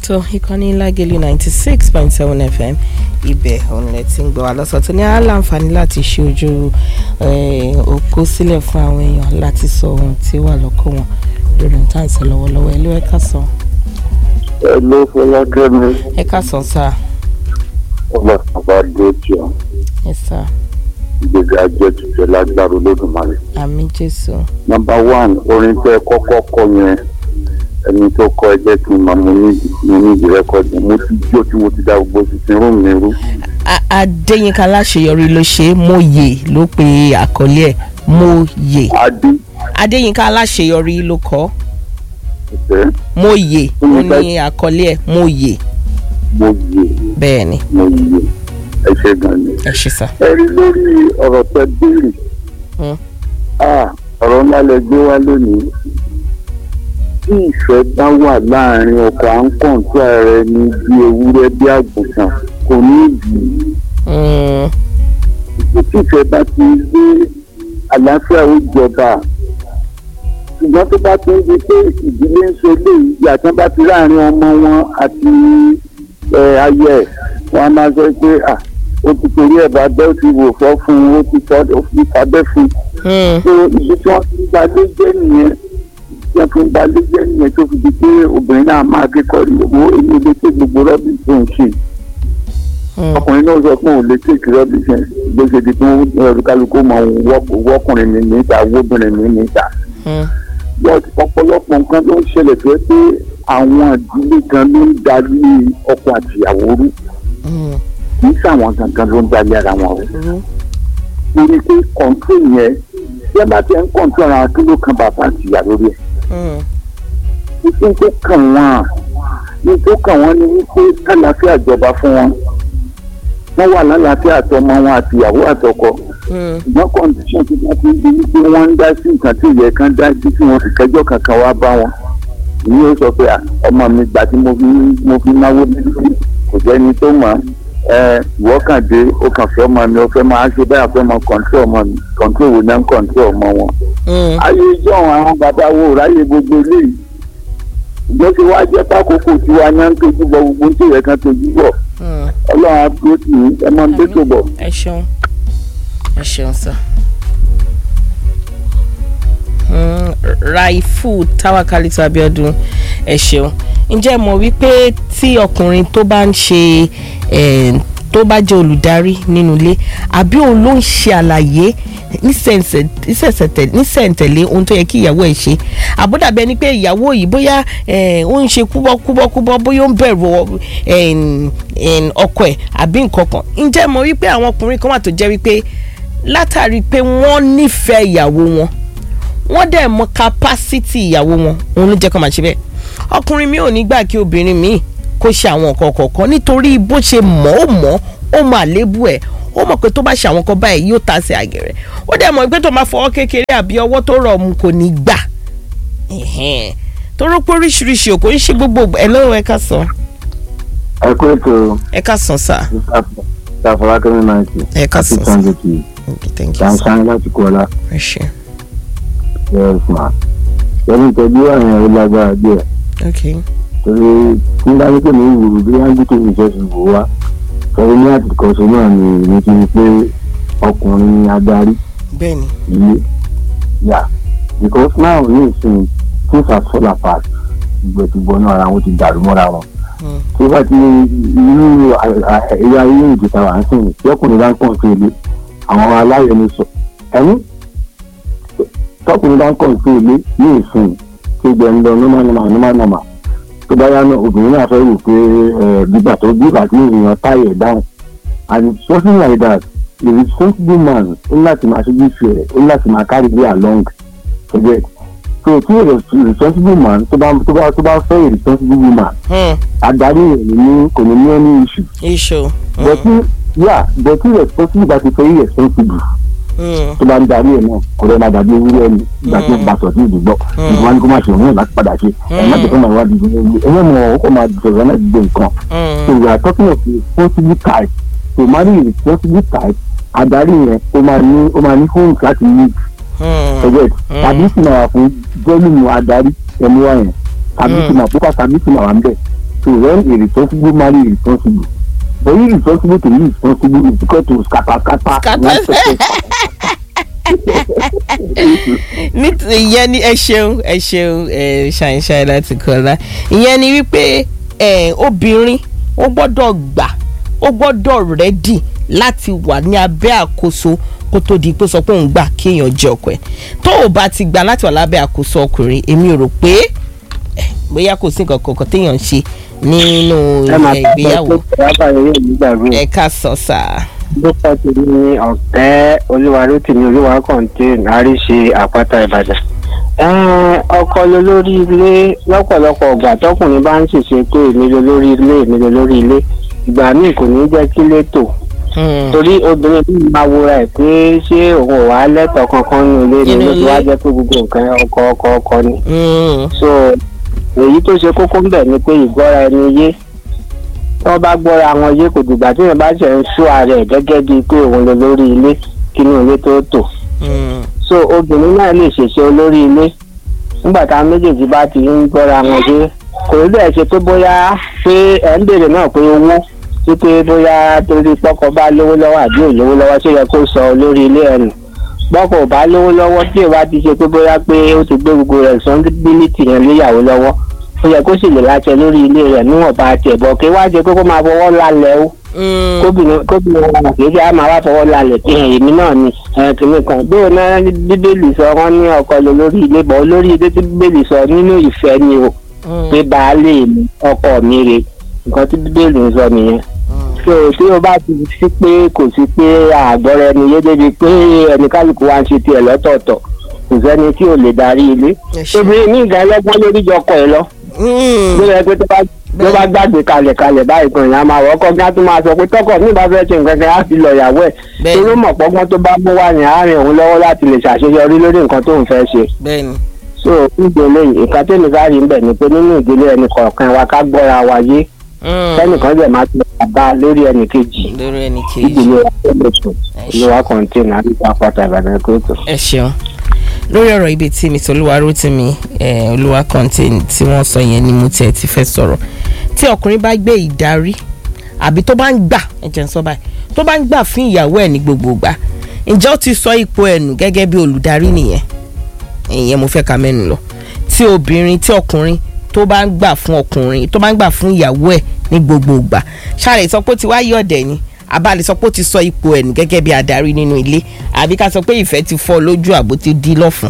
tó ìkànnì lágẹ̀lú ninety six point seven fm ibẹ̀ òun lẹ ti ń gbọ́ wa lọ́sọ̀ tó ní aláǹfààní láti ṣe ojú òkú sílẹ̀ fún àwọn èèyàn láti sọ ohun tí wà lọ́kọ̀ wọn lórí ohun tá à ń sọ lọ́wọ́lọ́wọ́ ẹ ló ẹ ká sọ. ẹ ló fọlákẹ́ mi ẹ ká sọ sá ọba bàbá dé tí ọ ẹ sá ìgbéga jẹ tuntun lágbára olódùmarè. àmì jésù nọmba one orin tẹ kọ́kọ́ kọ yẹn ẹni tó kọ ẹ jẹ́ kí n máa mo ní mo ní ìdí rẹ́kọ̀dì mo ti jó tí mo ti da gbogbo sísìn rúùmù mi rú. A- adéyínká aláṣeyọrí ló ṣe é mòye ló pe àkọlé ẹ̀ mòye adé adéyínká aláṣeyọrí ló kọ ìfẹ́ mòye ó ní àkọlé ẹ̀ mòye mo yè bẹ́ẹ̀ ni mo yè ẹ ṣe gan ni. ẹ ṣe sá. ẹ rí lórí ọ̀rọ̀ tẹ béèrè Hmm. Ah, ọ̀rọ̀ ńlá lẹ gbé wá lónìí tí ìfẹ́ bá wà láàrin ọkọ à ń kọ̀ǹtù ààrẹ ní bí ewúrẹ́ bí àgùntàn kò ní ìdí Mm, tí ìfẹ́ bá ti gbé àlàáfíà ó jọba ṣùgbọ́n tó bá ti ń di pé ìdílé ń ṣe léyìí yàtọ̀ bá ti láàrin ọmọ wọn àti ẹ, ayé ẹ̀ wọ́n á máa sọ pé à ó ti torí ẹ̀ bá bẹ́ẹ̀ ti wò fọ́ fún un ó ti fọ́ ó fi fàbẹ́ fún un mm, so ibi tí wọ́n ti ń balẹ̀ jẹ́ nìyẹn tí wọ́n fi ń balẹ̀ jẹ́ nìyẹn tó fi di pé obìnrin náà máa kékọ̀ọ́ ìwò èmi lè ṣe gbogbo rọ́bì tó ń ṣe mm, ọkùnrin náà sọ pé òun lè ṣe rọ́bì ṣe bó ṣe di pé ẹrù kálukú mọ òun wọ́- wọ́kùnrin mi níta wóbìnrin mi níta mm, but ọ̀pọ̀lọpọ̀ nǹkan ló ń ṣẹlẹ̀ tó yẹ pé àwọn ìdílé kan ló ń darí ọkọ àtìyàwó rú mm, kì í sàwọn gangan ló ń darí ara wọn rú rú. torí pé kọ̀ǹtò yẹn bí ẹ bá ti ń kọ̀ǹtò ara kí ló kan bàbá àtìyà lórí ẹ̀ Mm, ní tó kàn wọ́n ní tó kàn wọ́n ni wípé kálàáfíà jọba fún wọn wọ́n wà lálàáfíà àtọmọ wọn àtìyàwó àtọkọ mm, ṣùgbọ́n kọ́ndíṣọ̀n tí wọ́n ti ń di wípé wọ́n ń dá sí nǹkan tí ìyẹn kan dá sí tí wọ́n fi kẹjọ́ kankan wá bá wọn ìyẹn ó sọ pé "À, ọmọ mi gbà tí mo fi mo fi náwó níbi kò jẹ́ni tó mọ̀ ẹ ìwọ kàn dé ó kàn fẹ́ ọmọ mi ó fẹ́ máa ṣe báyà fẹ́ mọ kọ̀ǹtò ọmọ mi kọ̀ǹtò wo náà ń kọ̀ǹtò ọmọ wọn mm. ayé ìjọ àwọn bàbá wo ráyè gbogbo eléyìí ìjọ tí wàá jẹ́ pákókò tí wàá yá ń tójú bọ gbogbo tí ìyẹn kan tójú bọ̀ Mm. ọlọ́run á dúró tì í ẹ máa ń dé tó bọ̀. ẹ ṣeun ẹ ṣeun sá. Mm, raifu tawakalitu abiodun ẹ ṣeun ǹjẹ́ ẹ mọ̀ wípé tí ọkùnrin tó bá ń ṣe eh, tó bá jẹ́ olùdarí nínú ilé àbí òun ló ń ṣe àlàyé nísẹ̀nsẹ̀- nísẹ̀nsẹ̀tẹ̀- nísẹ̀ntẹ̀lé ohun tó yẹ kí ìyàwó ẹ̀ ṣe àbúdàbí ẹni pé ìyàwó yìí bóyá eh, ó ń ṣe kúbọ́kúbọ́kúbọ́ bóyá ó ń bẹ̀rù ọ- ẹn- ẹn ọkọ ẹ̀ àbí nǹkan kan ǹjẹ́ ẹ mọ̀ wípé àwọn ọkùnrin kan wà tó jẹ́ wípé látàrí pé wọ́n nífẹ̀ẹ́ ìyàwó wọn wọ́n dẹ̀ mọ capacity ìyàwó wọn òun ló jẹ́ kó máa ṣe bẹ́ẹ̀ ọkùnrin mi ò ní gbà kí obìnrin mi kó ṣe àwọn nǹkan kọ̀ọ̀kan nítorí bó ṣe mọ̀ ó mọ̀ ó mọ àléébù ẹ̀ ó mọ̀ pé tó bá ṣe àwọn kan báyìí yóò ta sí àgẹ̀rẹ̀ ó dẹ̀ mọ̀ pé tó máa fọwọ́ kékeré àbí ọwọ́ tó rọ̀ mu kò ní gbà Ẹ̀hẹ́n. torí pé oríṣiríṣi òkò ń ṣe gbogbo ẹ̀ lọ́wọ́ ẹ ká sàn ẹ kú ètò ẹ ká sàn sà ìfàfọlákẹ́mi náà ti ẹ ká sàn sà sunday kì í Okay, thank you sir ṣàǹṣàǹ láti kọ́ ọ́lá ẹ ṣe ẹ̀ẹ́sìmá lẹ́yìn ìtọ́jú àwọn èèyàn ó lágbára díẹ̀ okay torí nígbà tó ní ìwòrò bí wọ́n gbé tó ìjọ sí ìwò wa sọ̀rọ̀ ní àtìkọ́sọ náà ni èmi ti rí pé ọkùnrin adarí bẹ́ẹ̀ni ilé yà because now ní ìsìn things are fall apart ìgbẹ̀tìgbọ̀ náà ara wọn ti dàrú mọ́ra wọn Mm. tí wọ́n ti irú ẹ̀yà ayé ìjẹta wà ń sìn tí ọkùnrin bá ń kàn sí ilé àwọn aláyẹni sọ ẹ̀mí tọkùnrin bá ń kàn sí ilé ní ìsìn tí gbẹ̀ ń lọ normal normal normal normal tó bá yá náà obìnrin náà fẹ́ rò pé ẹ̀ gbígbà tó gbígbà tí èèyàn táyẹ̀ dáhùn and something like that a responsible man ó ní láti máa ṣojú ìfẹ́ rẹ̀ ó ní láti máa carry me along forget so tí a responsible man tó bá tó bá tó bá fẹ́ a responsible woman Hmm. adarí rẹ̀ ní kò ní ní any issue iṣu but tí yà but tí responsible bá ti fẹ́ irresponsible Mm. tó bá ń darí ẹ̀ náà kò lè máa dàbí ewúrẹ́ ni ìgbà tó bá sọ̀ sí ìdìgbọ́ ìgbà wọn ni kó máa ṣe òun náà láti padà ṣe ẹ̀ má jẹ́ kó máa wá dìbò ní ewúrẹ́ ẹ̀yẹ́ mọ̀ ọ́ kó máa sọ̀rọ̀ náà gbé nǹkan Mm. so we are talking of responsible type to marry a responsible type adarí yẹn ó máa ní ó máa ní homes láti live Mm. forget tàbí sì máa wà fún jẹ́lùmù adarí ẹni wá yẹn tàbí sì máa púpà tàbí sì máa wà ń bẹ̀ so when a responsible marry responsible but irresponsible to irresponsible is equal to scatter scatter Scatter. one second. nítorí ìyẹn ni ẹ ṣeun ẹ ṣeun ẹ ṣàìṣàì láti kọlá ìyẹn ni wípé ẹ obìnrin ó gbọ́dọ̀ gbà ó gbọ́dọ̀ rẹ́dì láti wà ní abẹ́ àkóso kó tó di pé sọ pé òun gbà kéèyàn jẹ ọkọ ẹ̀ tó o bá ti gbà láti wà lábẹ́ àkóso ọkùnrin èmi ò rò pé ẹ, bóyá kò sí nǹkan kankan téèyàn ń ṣe nínú ẹ máa ẹ, ìgbéyàwó pẹ́ pé yóò nígbàgbé ẹ ká sọ sáà. dókítà ti ní ọ̀tẹ́ olúwarótìmí olúwakọ̀ǹtìn àríṣe àpáta ìbàdàn. Ẹ́n, ọkọ ló lórí ilé lọ́pọ̀lọpọ̀ ọgbà tọkùnrin bá ń ṣèṣe pé èmi ló lórí ilé èmi ló lórí ilé ìgbà míì kò ní jẹ́ kí lé tò Hmm. torí obìnrin bí máa wora ẹ̀ pé ṣé òun ò wá lẹ́tọ̀ọ́ kankan nínú ilé ni Nínú ló ti wá ilé. jẹ́ pé gbogbo nǹkan ọkọ ọkọ ọkọ ni Hmm. so èyí tó ṣe kókó ń bẹ̀ ni pé ìgbọ́ra ẹni yé tí wọ́n bá gbọ́ra wọn yé kò dìgbà tí èèyàn bá ṣe ń ṣó ara ẹ̀ gẹ́gẹ́ bíi pé òun ló lórí ilé kínú ilé tó tò Hmm. so obìnrin náà lè ṣèṣe olórí ilé nígbà táwọn méjèèjì bá ti ń gbọ́ra wọn yé kò rí bẹ́ẹ̀ ṣe pé bóyá pé ẹ̀ ń béèrè náà pé owó sí pé bóyá torí pọ́kọ bá lówó lọ́wọ́ àbí ò lówó lọ́wọ́ ṣé yẹ kó sọ olórí ilé ẹ̀ nù bọ́kọ̀ ò bá lówó lọ́wọ́ tí ìwà ti ṣe pé bóyá pé ó ti gbé gbogbo responsibility yẹn léyàwó lọ́wọ́ ó yẹ kó sì lè láṣẹ lórí ilé rẹ̀ níwọ̀nba tiẹ̀ bọ̀ kí wá ṣe pé kó máa fọwọ́ lálẹ́ o Hmm. kóbìnrin kóbìnrin wọn kì í ṣe á máa wá fọwọ́ lálẹ́ pé èmi náà ni ẹ̀, kìnnì kan bóyá náà bíbélì sọ wọn ní ọkọ lò lórí ilé bọ̀ olórí ilé tí bíbélì sọ nínú ìfẹ́ ni o Hmm. pé baálé mi ọkọ mi rè nǹkan tí bíbélì ń sọ nìyẹn so tí o bá ti sí pé kò sí pé àgbọ̀rọ̀ ẹni yé débi pé ẹni kálukú wa ń ṣe tiẹ̀ lọ́tọ̀ọ̀tọ̀ kò sẹ́ni tí ò lè darí ilé Ẹ ṣé. obìnrin ní ìgbà ẹlẹ́gbọ́n lórí jọ ọkọ ẹ lọ Hmm. ló yẹ pé tó bá tó bá gbàgbé kalẹ̀ kalẹ̀ báyìí kan ìyá máa wọ́kọ́ kí á tún máa sọ pé tọkọ mi bá fẹ́ ṣe nǹkan kan á fi lọ ìyàwó ẹ̀ Bẹ́ẹ̀ni. torí mọ̀ pọ́gbọ́n tó bá mú wá ní àárín òun lọ́wọ́ láti lè ṣàṣeyọrí lórí nǹkan tó ń fẹ́ ṣe bẹ́ẹ̀ni. so ìdílé nǹkan tẹ́mi káàrí ń bẹ̀ ni pé nínú ìdílé ẹnì kọ̀ọ̀kan wa ká gbọ́ra wa yé Hmm. kẹ́nìkan dẹ̀ máa ti bá lórí ẹnì kejì lórí ẹni kejì. ìdílé wa tó lè sùn Ẹ ṣé. ìlú wa kọ̀ǹtẹ́nà àdìgbà pátá ìbàdàn kóòtù. ẹ ṣeun lórí ọ̀rọ̀ ibi tí mr olúwarótìmí eh, olúwa contain tí wọ́n sọ yẹn ni mo tiẹ̀ ti fẹ́ sọ̀rọ̀ tí ọkùnrin bá gbé ìdarí àbí tó bá ń gbà ẹ jẹ́ n sọ báyìí tó bá ń gbà fún ìyàwó ẹ̀ ní gbogbo ìgbà ǹjẹ́ ó ti sọ ipò ẹ̀ nù gẹ́gẹ́ bí olùdarí nìyẹn ìyẹn mo fẹ́ ka mẹ́nu lọ tí obìnrin tí ọkùnrin tó bá ń gbà fún ọkùnrin tó bá ń gbà fún ìyàwó ẹ̀ ní gbogbo ìgbà ṣáàlẹ̀ sọ pé ó ti wá yọ̀dẹ̀ ni àbá lè sọ pé ó ti sọ ipò ẹ̀ nù gẹ́gẹ́ bí adarí nínú ilé àbí ká sọ pé ìfẹ́ ti fọ́ lójú àbó ti dí lọ́fun.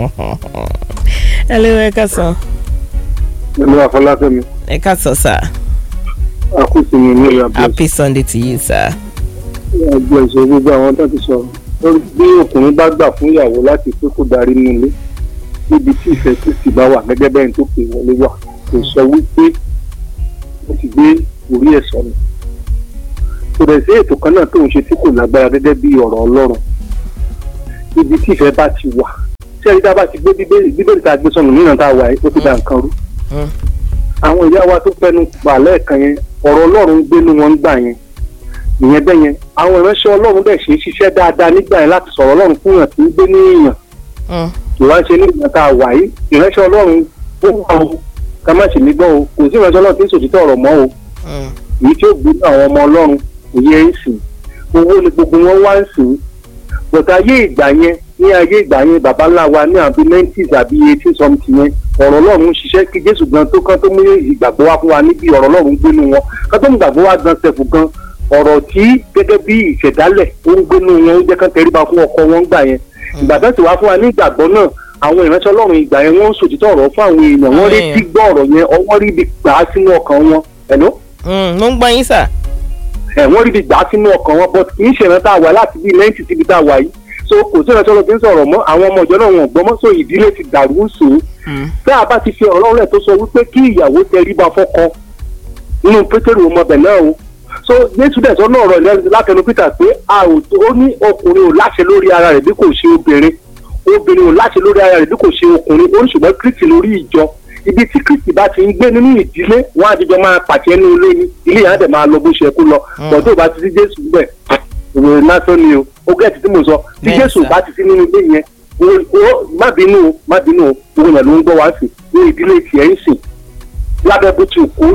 ẹ lé ẹ ká sọ ìlú àfọláfẹ́mi ẹ ká sọ sá akúsì mi ní ìyá bẹ́ẹ̀ happy sunday to you sir. ẹgbẹ́ ìṣòro gbogbo àwọn tó ti sọ̀rọ̀ lórí bí ọkùnrin bá gbà fún ìyàwó láti pé kó darí nílé níbi tí ìfẹ́ kristi bá wà gẹ́gẹ́ bẹ́ẹ̀ tó pè wọlé wà kò sọ wípé ó ti gbé orí ẹ̀ sọnù kò dẹ̀ sí ètò kan náà tó ń ṣe tí kò lágbára gẹ́gẹ́ bí ọ̀rọ̀ ọlọ́run níbi tí ìfẹ́ bá ti wà tí ẹ̀rí tá a bá ti gbé bíbélì bíbélì tá a gbé sọnù nínú tá a wà yìí ó ti da nǹkan rú Mm. àwọn ìyá wa tó fẹnu pa lẹ́ẹ̀kan yẹn ọ̀rọ̀ ọlọ́run gbénu wọn ń gbà yẹn ìyẹn bẹ́ẹ̀ yẹn àwọn ìránṣẹ́ ọlọ́run bẹ̀ ṣe é ṣiṣẹ́ dáadáa nígbà yẹn láti sọ̀rọ̀ ọlọ́run fún yàn tí ń gbé ní èèyàn Mm. kì wá ṣe ní ìgbà tá a wà yìí ìránṣẹ́ ọlọ́run ó wà o ká má ṣe mí gbọ́ o kò sí ìránṣẹ́ ọlọ́run tí ń sòtítọ́ ọ̀rọ̀ mọ́ o Mm. èyí tí ó gbé ní àwọn ọmọ ọlọ́run kò yẹ ń sìn owó ni gbogbo wọn wá ń sìn bọ̀dà ayé ìgbà yẹn ní ayé ìgbà yẹn bàbá ńlá wa ní àbí nineties àbí eighteen something yẹn ọ̀rọ̀ ọlọ́run ń ṣiṣẹ́ kí jésù gan tó kán tó mú ìgbàgbọ́ wá fún wa níbi ọ̀rọ̀ ọlọ́run gbénu wọn kán tó mú ìgbàgbọ́ wá gan sẹ̀fù gan ọ̀rọ̀ tí gẹ́gẹ́ bí ìṣẹ̀dálẹ̀ ó ń gbénu wọn ó jẹ́ kán tẹríba fún ọkọ wọn gbà yẹn ìgbà tó ti wá fún wa ní ìgbàgbọ́ náà àwọn ìránṣẹ́ ọlọ́run ìgbà yẹn wọ́n ń sòtítọ́ ọ̀rọ̀ fún àwọn èèyàn wọ́n rí Àmín. tí gbọ́ ọ̀rọ̀ yẹn ọwọ́ rí ibi gbà á sínú ọkàn wọn ẹ̀ló Mm. mo ń gbọ́ yín sà. ẹ̀ wọ́n rí ibi gbà á sínú ọkàn wọn but kì í ṣe ìrántá wà láti bí lẹ́yìn títí ibi tá a wà yìí so kò sí ìrántí ọlọ́run tí ń sọ̀rọ̀ mọ́ àwọn ọmọ ìjọ náà wọn ò gbọ́ mọ́ so ìdílé ti dàrú sùn Mm. tá a bá ti fi ọ̀rọ̀ rẹ̀ tó sọ wípé kí ìyàwó tẹríba fọ́kọ nínú pétérù ọmọbẹ̀ náà o so jésù dẹ̀ sọ náà rọ̀ látẹnu peter pé a ò tó ó ní ọkùnrin ò láṣẹ lórí ara rẹ̀ bí kò ṣe obìnrin obìnrin ò láṣẹ lórí ara rẹ̀ bí kò ṣe ọkùnrin ó ń ṣùgbọ́n kristi lórí ìjọ ibi tí kristi bá ti ń gbé nínú ìdílé wọn àtijọ́ máa pàṣẹ ní ilé ní ilé yẹn á dẹ̀ máa lọ bó ṣe kó lọ bọ̀ tó o bá ti sí jésù bẹ̀ ìwé lásán ni o ó gẹ̀ẹ́tì tí mo sọ tí Bẹ́ẹ̀ jésù sà. bá ti sí nínú ilé yẹn o- o- má bínú o má bínú o gbogbo yẹn ló ń gbọ́ wá sí ní ìdílé tiẹ̀ ń sìn lábẹ́ bó ti kú rí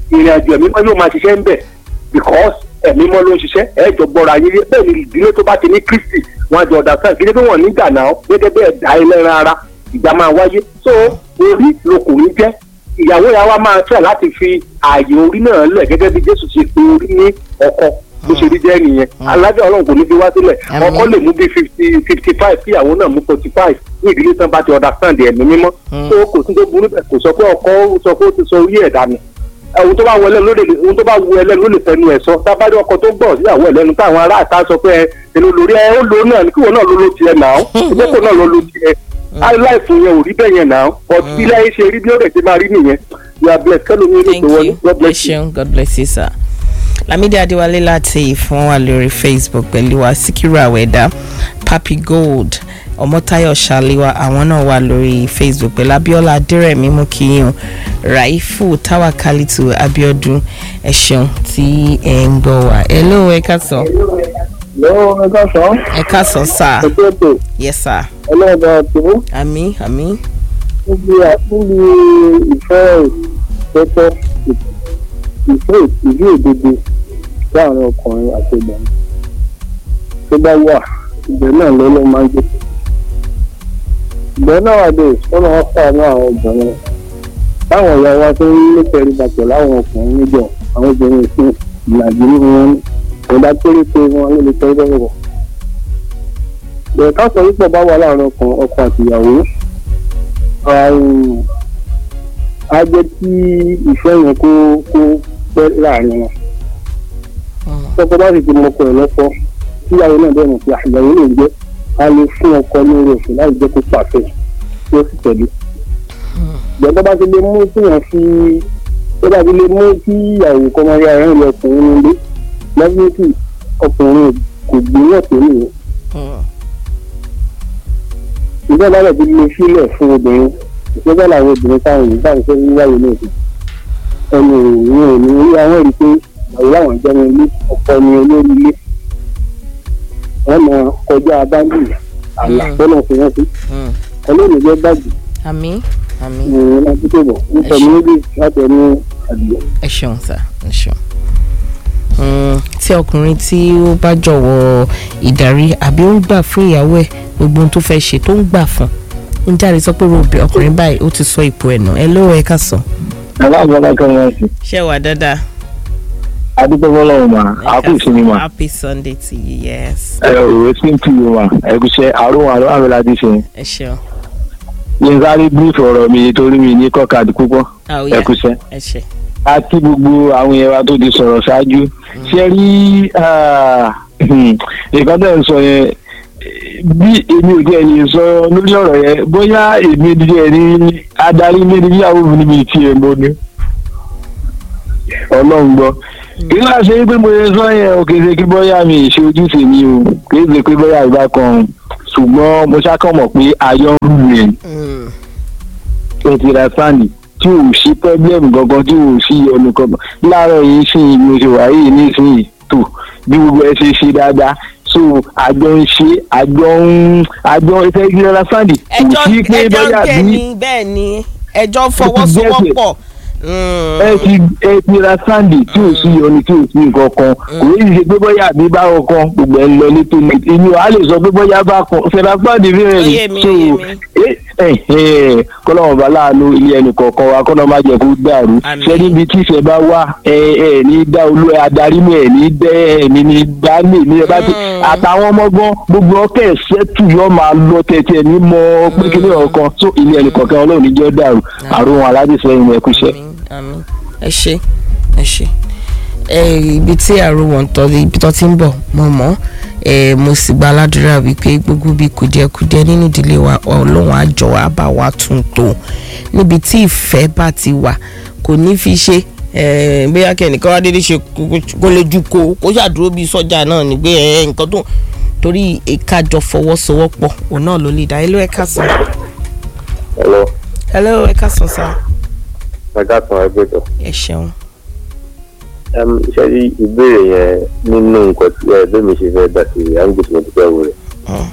ìrìn àjò ẹ̀mí mọ́ yóò máa ṣiṣẹ́ ń bẹ̀ because ẹ̀mí mọ́ ló ń ṣiṣẹ́ ẹ̀ jọ gbọ́ra ayé rí bẹ́ẹ̀ ni ìdílé tó bá ti ní kristi wọn àjọ ọ̀dà sáà kílé tó wọ̀n nígbà náà gẹ́gẹ́ bẹ́ẹ̀ dá ẹlẹ́ran ara ìgbà máa wáyé so orí lọkùnrin jẹ́ ìyàwó yàrá máa fẹ́ láti fi ààyè orí náà lẹ̀ gẹ́gẹ́ bí jésù ṣe pe orí ní ọkọ bó ṣe rí jẹ́ nìyẹn alájọ ọlọ́run kò ní fi wá sílẹ̀ Àmín. ọkọ lè mú bí fifty fifty five kí ìyàwó náà mú forty five ní ìdílé tán bá ti understand ẹ̀mí mímọ́ tó kò sí tó burú bẹ̀ kò sọ pé ọkọ sọ pé ó ti sọ orí ẹ̀ dànù ohun tó bá wọ ẹlẹ́nu ló lè ohun tó bá wọ ẹlẹ́nu ló lè fẹnu ẹ̀ sọ tábàdé ọkọ tó gbọ́ síyàwó ẹ̀ lẹ́nu táwọn ará àta sọ pé ẹ èlò lórí ẹ ó lo náà ní kíwọ náà ló ló tiẹ̀ náà ìgbẹ́kọ̀ náà ló ló tiẹ̀ láìfù yẹn ò rí bẹ́ẹ̀ yẹn náà but ilé ayé ṣe rí bí ó rẹ̀ ṣe máa rí nìyẹn you are blessed kẹ́lómi ní thank ìpè wọlé you god ẹ bless you. ṣeun god bless you sir. Lamidi Adéwálé láti ìfún wa lórí Facebook pẹ̀lú wa Síkírù Àwẹ̀dá Papi Gold Ọmọ́táyọ̀ Ṣàlíwá àwọn náà wà lórí Facebook pẹ̀lú Abíọ́lá Adérẹ̀mí Mukiyun Raifu Tawakalitu Abiodun ẹ ṣeun tí ẹ ń gbọ́ wa. Hello ẹ káàsán. lọ́wọ́ ẹ̀ka sàn Ẹ káàsán sir. ètò ètò Yes sir. ẹlẹ́dàá tó Àmín àmín. níbi níbi ìfẹ́ ìtẹ́tọ́ ìfẹ́ ìdí òdodo láàrin ọkùnrin àti obìnrin tó bá wà ìgbẹ́ náà lọ́lọ́ máa ń jẹ́ ìgbẹ́ náà wà dé sọ́nà wọn fàánú àwọn obìnrin táwọn ìyá wa tó ń lé pẹ̀lú bàtẹ̀ láwọn ọkùnrin níjọ àwọn obìnrin ìsìn ìlàjì nínú wọn ìdá péréte wọn ló lè tẹ́ lọ́wọ́ ìyẹ̀ká sọ wípé bá wà láàrin ọkùnrin ọkọ àti ìyàwó àrùn á jẹ́ kí ìfẹ́ yẹn kó kó pẹ́ láàrin wọn. tọ́kọ bá sì ti mọ ọkọ ẹ̀ lọ́kọ́ tíyàwó náà bẹ̀rẹ̀ mọ̀ pé àyàwó lè jẹ́ a lè fún ọkọ ní orí òfin láì jẹ́ kó pàṣẹ tí ó sì tẹ̀lé. ìjọba bá ti lè mú kí wọ́n fi tó bá ti lè mú kí ìyàwó kọ́ máa yá ẹ̀rọ ìlú ọkùnrin nílé lẹ́gbẹ̀ẹ́sì ọkùnrin kò gbìyànjú tó nìyẹn ìjọba rẹ̀ ti lè sílẹ̀ fún obìnrin ìjọba làwọn obìnrin táwọn yìí táwọn fẹ́ wíwáyé náà sí ẹni òun ò ní orí àwọn rí pé àwọn làwọn jẹ́ ní ilé ọ̀pọ̀ ní olórí ilé wọ́n mọ kọjá báńdì àlà tọ́nà fi wọ́n sí ọlọ́run jẹ́ bàjẹ́ Àmín àmín. ìrìn láti tó bọ̀ nítorí méjì láti ẹni àdìyẹ. ẹ ṣeun sá ẹ ṣeun. Mm, tí ọkùnrin tí ó bá jọ̀wọ́ ìdarí àbí ó ń gbà fún ìyàwó ẹ̀ gbogbo ohun tó fẹ́ ṣe tó ń gbà fún ń jáde sọ pé robi ọkùnrin báyìí ó ti sọ ipò ẹ̀ nù ẹ lówó ẹ ká sàn. aláàbọ̀lá kan wọ́n sí ṣé wà dáadáa. adúgbò bọ́lọ́run mà á kú ìsinmi mà happy sunday to you yes. ẹ ò rẹ̀ sí tù yín mà ẹ kú iṣẹ́ àrùn àrùn àrùn láti ṣe ẹ ṣeun. yín sáré bírífù ọ̀rọ̀ mi torí mi ní kọ́kàdì púpọ̀ Ah, ó ẹ yá. kú iṣẹ́. ẹ ṣe. àti gbogbo àwọn yẹn wa tó ti sọ̀rọ̀ ṣáájú ṣe rí nǹkan tẹ̀ ń sọ yẹn bí èmi ò díẹ̀ lè sọ lórí ọ̀rọ̀ yẹn bóyá èmi díẹ̀ ní adarí ilé ní ìyàwó mi níbi tí ẹ mọ́ ni ọlọ́run gbọ́ kí ló ṣe pé mo ṣe sọ yẹn o kì í ṣe kí bóyá mi ì ṣe ojúṣe mi o kì í ṣe pé bóyá ìbá kan ṣùgbọ́n mo ṣàkàn mọ̀ pé ayọ̀ ń rù rẹ̀ Mm, ẹ ti ra sáàni tí ò sí pẹ́blẹ́mù gangan tí ò sí ọ̀nà kankan láàárọ̀ yìí sí mo ṣe wà yìí nísìnyí tó bí gbogbo ẹ ṣe ṣe dáadáa so àjọ ń ṣe àjọ ń àjọ ìfẹ́ ti ra sáàni kò ẹjọ́ sí pé ẹjọ́ bóyá tẹ̀ bí ní bẹ́ẹ̀ ni ẹjọ́ fọwọ́sowọ́pọ̀. Mm, ẹ ti ẹ ti ra sáàni tí ò sí ọ̀nà tí ò sí nǹkan kan kò ní ṣe pé bóyá àbí báwọn kan gbogbo ẹ ń lọ létò inú wa lè sọ pé bóyá bá kan fẹ́ra sáàni bí rẹ̀ Ó yé mi, so ó yé mi. kọ́lọ́mù bá láàánú ilé ẹnì kọ̀ọ̀kan wa kọ́lọ́ má jẹ́ kó dàrú Àmín. ṣé níbi tí ìfẹ́ bá wà ẹ ẹ ní dá olú ẹ adarí mi ẹ ní dẹ́ ẹ̀mí ní dání ní ẹ bá ti Mm. àtàwọn ọmọgbọ́n gbogbo ọkẹ́ ṣẹ́tù yọ máa lọ tẹ̀tẹ̀ ní mọ pé kíní ọ̀kan tó ilé ẹnì kọ̀ọ̀kan ọlọ́run níjọ́ dàrú àrùn aládìsẹ́yìn ẹ̀kúṣẹ́. àmín àmín ẹ ṣe ẹ ṣe ẹ ibi tí àrò wọn tọ ibi tó ti ń bọ̀ mo mọ̀ ẹ mo sì gba aládùúrà wípé gbogbo bí kùdìẹ̀kudiẹ nínú ìdílé wa Ọlọ́run á jọ̀ọ́ á bá wa tún tò níbi tí ìfẹ́ bá ti wà kò ní fi ṣe ẹ bóyá kẹ́nìkan wá dédé ṣe kó lè ju ko kó ṣàdúró bíi sọ́jà náà ní pé ẹ nǹkan tó torí ìkájọ fọwọ́sowọ́pọ̀ òun náà ló lè dá hello ẹ káàsán Hello, hello ẹ káàsán sá ọjà kan ẹgbẹ́jọ. ẹ ṣeun. Iṣẹ́ rí ìbéèrè yẹn nínú nǹkan tí ẹ bẹ́ẹ̀ mi ṣe fẹ́ dá sí àǹgì tí mo ti fẹ́ wò rẹ̀. Mm.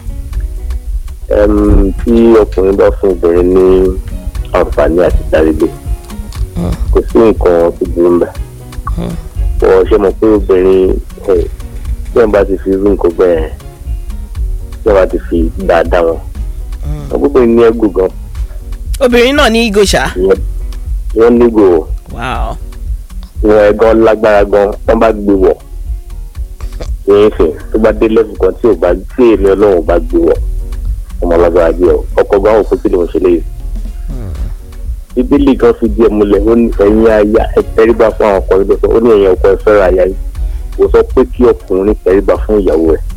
Em, Tí ọkùnrin bá fún obìnrin ní àǹfààní àti dárígbé, Mm. kò sí nǹkan tó burú mbẹ̀. ọ̀ ṣe mọ̀ pé obìnrin ẹ̀ tí wọ́n bá ti fi irú nǹkan bẹ́ẹ̀ tí wọ́n bá ti fi dáadáa wọn ọgbọ́n ní ẹgbù gan obìnrin náà ní igo ṣá. ìyẹn wọ́n nígò wow ìwọ̀n ẹ̀gan lágbára gan wọ́n bá gbé wọ̀ ìyẹn fẹ̀ tó bá dé lẹ́fù kan tí ò bá tí èmi ọlọ́run ò bá gbé wọ̀ ọmọ lágbára jẹ́ ọ ọkọ̀ gan òkú tí lòun ṣe léyìí. bíbélì gan fi díẹ̀ múlẹ̀ ó ní ẹ̀yin aya ẹ tẹríba fún àwọn ọkùnrin lọ́sọ̀ ó ní ẹ̀yin ọkọ ẹ fẹ́ràn aya yìí kò sọ pé kí ọkùnrin tẹríba fún ìyàwó ẹ̀.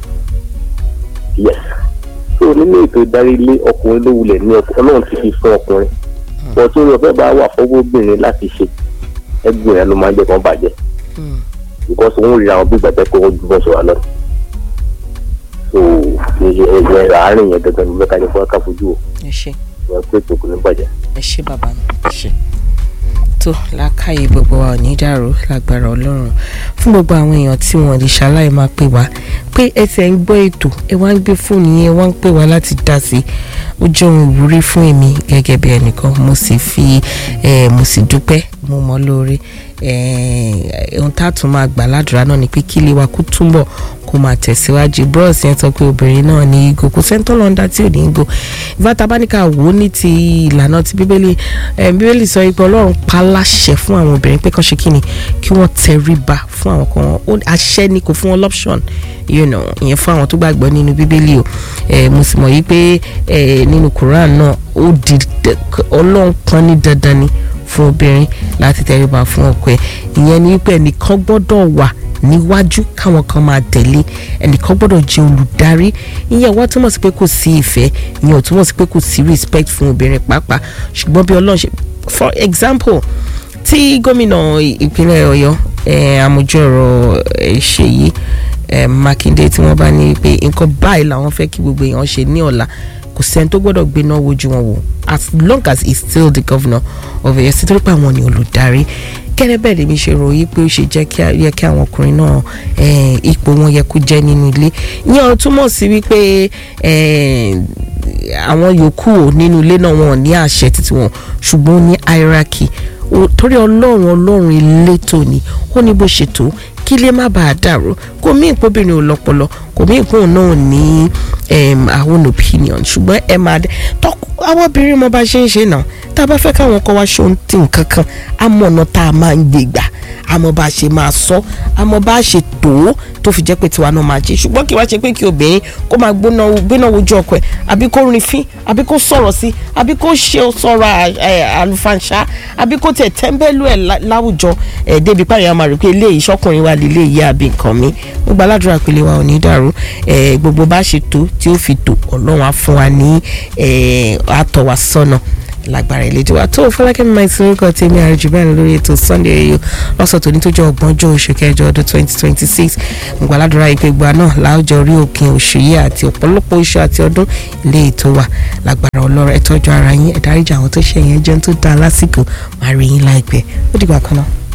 yes so nínú ètò ìdarí ilé ọkùnrin ló wulẹ̀ ní ọkọ ọlọ́run ti fi fún ọkùnrin bọ̀ tó rẹ̀ fẹ́ bá wà fọwọ́bìnrin láti ṣe ẹgbẹ́ rẹ̀ ló máa ń jẹ́ kán bàjẹ́ because òun rí àwọn bí gbàgbẹ́ pé ó dúró sọ̀rọ̀ lọ. so ẹ̀yẹ àárín yẹn gangan ní mẹ́ka ní fún aká fojú o ẹ ṣe ìyẹn pé ètò kò ní bàjẹ́. ẹ ṣe bàbá mi ẹ ṣe. tó lákàyè gbogbo wa ò ní dàrú lágbára ọlọ́run fún gbogbo àwọn èèyàn tí wọ́n lè ṣaláì máa pè wá pé ẹ ti ẹ̀ ń gbọ́ ètò ẹ wá ń gbé fóònù yẹn wá ń pè wá láti dá sí i ó jẹ́ ohun ìwúrí fún èmi gẹ́gẹ́ bí ẹnìkan mo sì fi eh, mo sì dúpẹ́ mo mọ́ lórí eh, ohun tá a tún máa gbà ládùúrà náà ni pé kí ilé wa kó túbọ̀ kó máa tẹ̀síwájú bros yẹn sọ pé obìnrin náà ní igo kò sẹ́ńtọ́ lọ́ndà tí ò ní igo ìfàtà bá ní ká wò ó ní ti ìlànà ti bíbélì eh, bíbélì sọ pé ọlọ́run pa láṣẹ fún àwọn obìnrin pé kán ṣe kí ni kí wọ́n tẹríba fún àwọn kan ó àṣẹ ni kò fún wọn lọ́pṣọ̀n you know ìyẹn fún àwọn tó gbàgbọ́ nínú bíbélì o eh, mo sì mọ̀ yí pé eh, nínú Quran náà ó di ọlọ́run kan ní dandan ni fún obìnrin láti tẹríba fún ọkọ ẹ̀ ìyẹn ni wípé ẹnìkan gbọ́dọ̀ wà níwájú káwọn kan máa tẹ̀lé ẹnìkan gbọ́dọ̀ jẹ́ olùdarí ìyẹn wá túmọ̀ sí pé kò sí ìfẹ́ ìyẹn ò túmọ̀ sí pé kò sí respect fún obìnrin pàápàá ṣùgbọ́n bí ọlọ́run ṣe for example tí gómìnà ìpínlẹ̀ ọ̀yọ́ àmójú ọ̀rọ̀ ṣèyí mákindé tí wọ́n bá ní pé nǹkan báyìí làwọn fẹ́ kí gbogbo èèyàn ṣe ní ọ̀la kò sẹ́ni tó gbọ́dọ̀ gbéná wojú wọn wò as long as he is still the governor of Ọ̀yọ́ sí torí pé àwọn ni olùdarí gẹ́gẹ́ bẹ́ẹ̀ lèmi ṣe ròyìn pé ó ṣe jẹ́ kí yẹ kí àwọn ọkùnrin náà ipò wọn yẹ kó jẹ́ nínú ilé ìyẹn ó túmọ̀ sí wípé àwọn yòókù ò nínú ilé náà wọn ò ní àṣẹ títí wọn ṣùgbọ́n ó ní hierarchy torí ọlọ́run ọlọ́run elétò ni ó ní bó ṣe tó kí lè má bàa dàrú kò mí ìpóbìnrin ò lọ́pọlọ kò mí ìpóhùn náà ní àwọn opinion ṣùgbọ́n ẹ máa dé tọ́kù àwọn obìnrin mo bá ṣe ń ṣe náà tá a bá fẹ́ káwọn ọkọ wa ṣe ohun tí nǹkan kan á mọ̀ ọ̀nà tá a máa ń gbé gbà àmọ́ bá a ṣe máa sọ àmọ́ bá a ṣe tó tó fi jẹ́ pé tiwa náà máa ṣe ṣùgbọ́n kí wá ṣe pé kí obìnrin kó máa gbóná gbéná wojú ọkọ ẹ̀ àbí kó rin fín àbí kó sọ̀rọ̀ sí àbí kó ṣe sọ̀rọ̀ àlùfànṣá àbí kó tẹ̀ tẹ́ḿbẹ́lú ẹ̀ láwùjọ ẹ̀ débi páyà máa rí pé eléyìí ṣọkùnrin wa lè léyìí àbí nǹkan mi gbogbo aládùúrà pélé wa ò ní dàrú gbogbo bá ṣe tó tí ó fi tó ọlọ́run á fún wa ní àtọ̀wá sọ́nà lágbára ìlẹ́jọ́ wa tó fọlákẹ́mi máa ti orúkọ tèmi àrùjù bẹ́ẹ̀ lórí ètò sunday èyí lọ́sọ̀ tó ní tó jẹ́ ọgbọ̀njọ́ oṣù kẹjọ ọdún twenty twenty six gbogbo aládùúrà ìpè gba náà láwùjọ orí òkè oṣù yìí àti ọ̀pọ̀lọpọ̀ oṣù àti ọdún ilé ètò wa lágbára ọlọ́rọ̀ ẹ tọ́jú ara yín ẹ dáríjì àwọn tó ṣẹ̀yìn ẹjọ́ tó dáa lásìkò máa rí yín láìpẹ́ ó dìgbà kan náà.